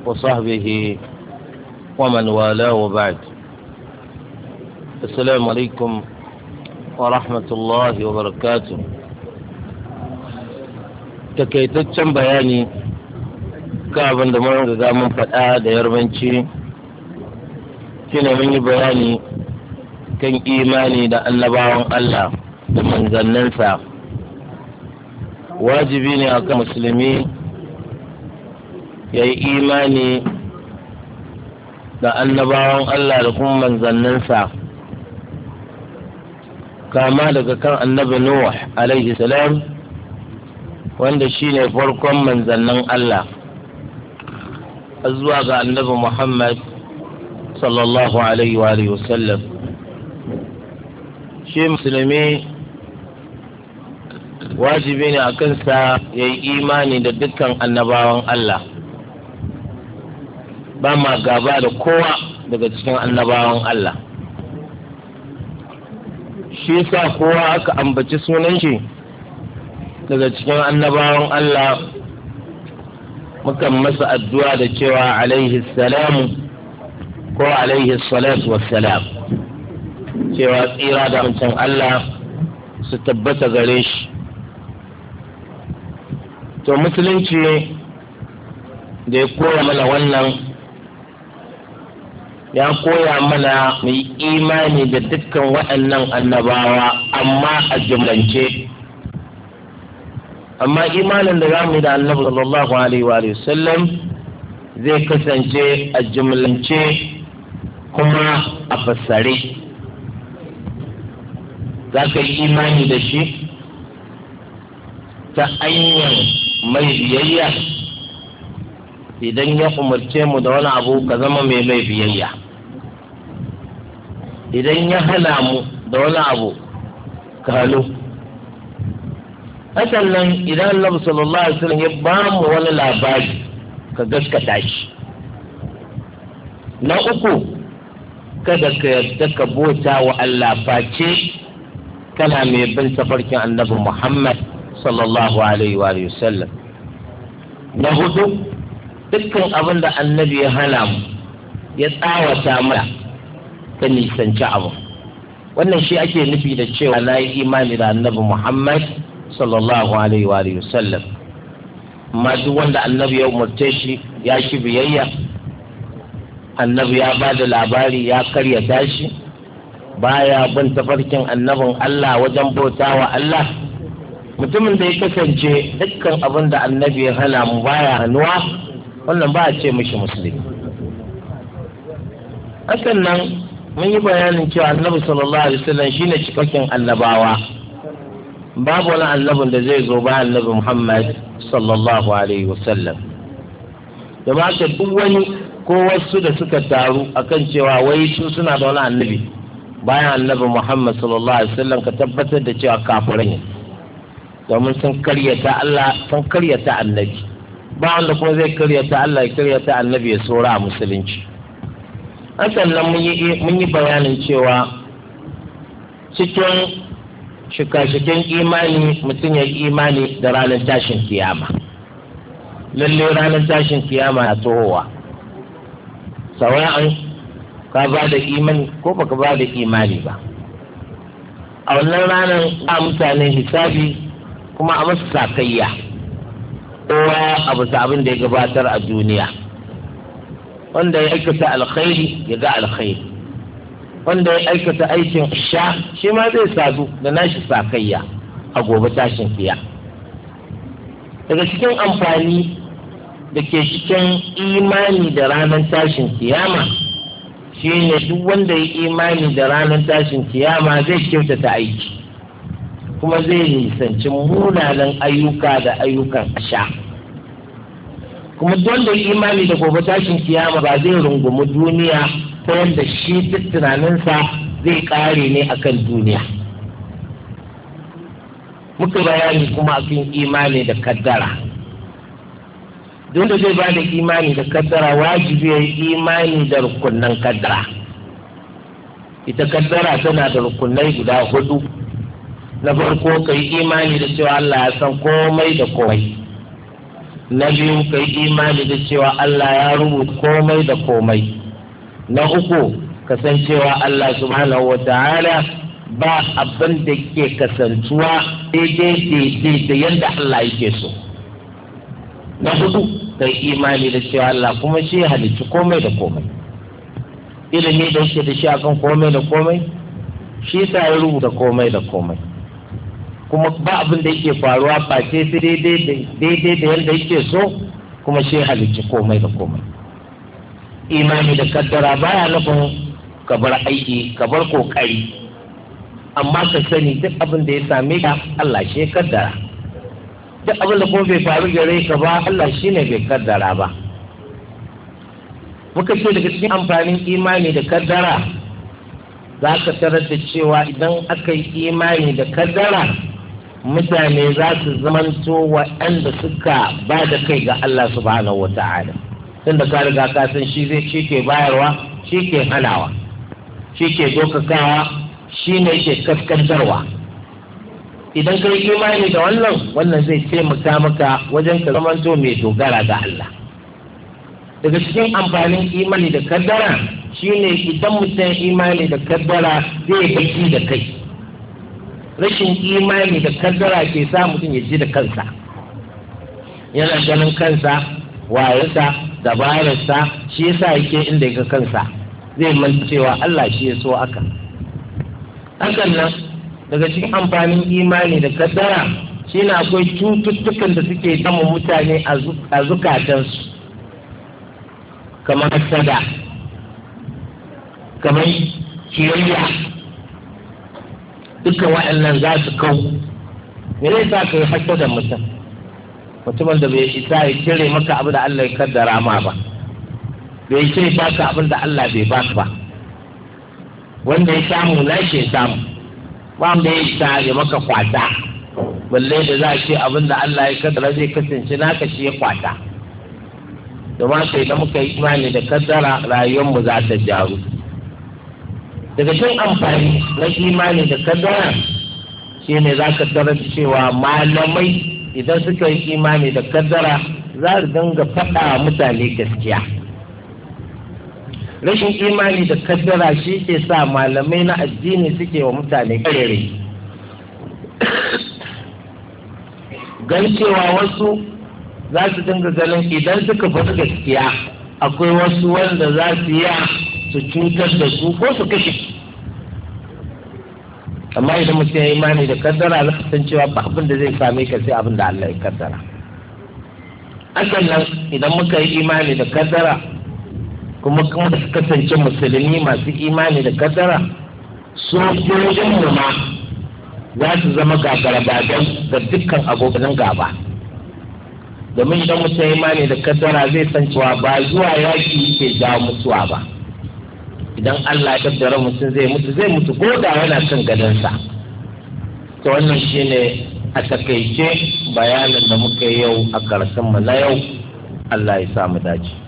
وصحبه ومن والاه وبعد السلام عليكم ورحمة الله وبركاته takaitaccen bayani kan abin da mun riga mun faɗa da yarbanci shine mun yi bayani kan imani da annabawan Allah da manzanninsa wajibi ne akan musulmi ya yi imani da annabawan Allah da kuma manzanninsa kama daga kan annabi Nuh alaihi salam wanda shine farkon manzannin Allah zuwa ga annabi Muhammad sallallahu alaihi wa alihi wasallam shi musulmi wajibi ne a kansa ya yi imani da dukkan annabawan Allah ba ma gaba da kowa daga cikin annabawan Allah shi sa kowa aka ambaci sunan shi daga cikin annabawan Allah mukan masa addu'a da cewa alaihi salamu ko alaihi salatu wassalam cewa tsira da mutum Allah su tabbata gare shi to musulunci da ya koya mana wannan ya koya mana mu yi imani da dukkan waɗannan annabawa amma a jumlance amma imanin da za mu yi da annabi sallallahu alaihi wa sallam zai kasance a jumlance kuma a fassare za ka yi imani da shi ta hanyar mai biyayya idan ya umarce mu da wani abu ka zama mai mai biyayya idan ya hana mu da wani abu ka hannu hakan nan idan annabi sallallahu alaihi wasallam ya ba mu wani labari ka gaskata shi na uku kada ka yarda ka bota wa Allah face kana mai bin tafarkin annabi Muhammad sallallahu alaihi wa sallam na hudu dukkan abin da annabi ya hana mu ya tsawata mana ka nisanci abu wannan shi ake nufi da cewa na yi imani da annabi Muhammad sallallahu alaihi wa sallam amma duk wanda annabi ya umarce shi ya shi biyayya annabi ya ba da labari ya karyata shi baya bin tafarkin annabin Allah wajen bautawa Allah mutumin da ya kasance dukkan abin da annabi ya hana mu baya hannuwa wannan ba a ce mishi musulmi hakan nan mun yi bayanin cewa annabi sallallahu alaihi wasallam shine cikakken annabawa babu wani annabin da zai zo bayan annabi Muhammad sallallahu alaihi wasallam da ma duk wani ko wasu da suka taru akan cewa wai su suna da wani annabi bayan annabi Muhammad sallallahu alaihi wasallam ka tabbatar da cewa kafirai ne domin sun karyata Allah sun karyata annabi ba wanda kuma zai karyata Allah ya karyata annabi ya tsora a musulunci hakan nan mun yi bayanin cewa cikin shika-shiken imani mutum ya yi imani da ranar tashin kiyama lalle ranar tashin kiyama na tohowa sawa'an ka ba da imani ko baka ba da imani ba a wannan ranar a mutane hisabi kuma a masu sakayya kowa abu abin da ya gabatar a duniya wanda ya aikata alkhairi ya ga alkhairi wanda ya aikata aikin sha shi ma zai sadu da nashi sakayya a gobe tashin fiya daga cikin amfani da ke cikin imani da ranar tashin kiyama shi ne duk wanda ya imani da ranar tashin kiyama zai kyautata aiki kuma zai nisanci munanan ayyuka da ayyukan asha kuma don da imani da gobe tashin kiyama ba zai rungumi duniya ta yadda shi duk tunaninsa zai kare ne akan duniya muka bayani kuma akan imani da kaddara don da zai ba da imani da kaddara wajibi ya yi imani da rukunan kaddara ita kaddara tana da rukunai guda hudu na farko ka yi imani da cewa Allah ya san komai da komai na biyu ka yi imani da cewa Allah ya rubuta komai da komai na uku kasancewa Allah subhanahu wa ta'ala ba abin da ke kasantuwa daidai daidai da yadda Allah yake so na hudu ka yi imani da cewa Allah kuma shi halicci komai da komai ilimi da yake da shi akan komai da komai shi sa ya rubuta komai da komai kuma ba abin da yake faruwa face sai daidai da yadda yake so kuma shi halicci komai da komai imani da kaddara baya nufin ka bar aiki ka bar kokari amma ka sani duk abin da ya same ka Allah shi ya kaddara duk abin da kuma bai faru gare ka ba Allah shi ne bai kaddara ba muka ce daga cikin amfanin imani da kaddara za ka tarar da cewa idan aka yi imani da kaddara mutane za su zamanto waɗanda suka ba da kai ga Allah subhanahu wa ta'ala tunda ka riga ka san shi zai shi ke bayarwa shi ke hanawa shi ke dokakawa shi ne ke kaskantarwa idan ka yi imani da wannan wannan zai taimaka maka wajen ka zamanto mai dogara ga Allah daga cikin amfanin imani da kaddara shine idan mutum imani da kaddara zai baki da kai rashin imani da kaddara ke sa mutum ya ji da kansa yana ganin kansa wayarsa dabararsa shi yasa yake inda ya kansa zai manta cewa Allah shi ya so aka hakan nan daga cikin amfanin imani da kaddara shine akwai cututtukan da suke damun mutane a zukatansu kamar sada kamar kiyayya dukkan waɗannan za su kau me zai sa ka yi hasa da mutum mutumin da bai isa ya cire maka abin da Allah ya kaddara ma ba bai ce baka abin da Allah bai baka ba wanda ya samu na shi ya samu ba mu ya isa ya maka kwata balle da za a ce abin da Allah ya kaddara zai kasance naka shi ya kwata domin sai da muka yi imani da kaddara rayuwarmu za ta jaru daga cikin amfani na imani da kaddara shi ne za ka tarar cewa malamai idan suka yi imani da kaddara za su dinga faɗa mutane gaskiya rashin imani da kaddara shi ke sa malamai na addini suke wa mutane karere gan cewa wasu za su dinga ganin idan suka faɗi gaskiya akwai wasu wanda za su yi su cutar da su ko su kashe amma idan mutum ya yi imani da kaddara za san cewa ba abin da zai same ka sai abin da Allah ya kaddara hakan nan idan muka yi imani da kaddara kuma kuma da kasance musulmi masu imani da kaddara sojojin mu ma za su zama gagarabadan ga dukkan abokan gaba domin idan mutum ya imani da kaddara zai san cewa ba zuwa yaki ke jawo mutuwa ba idan Allah ya kaddara mutum zai mutu zai mutu ko da yana kan gadonsa to wannan shine a takaice bayanin da muka yi yau a karshen mu na yau Allah ya sa mu dace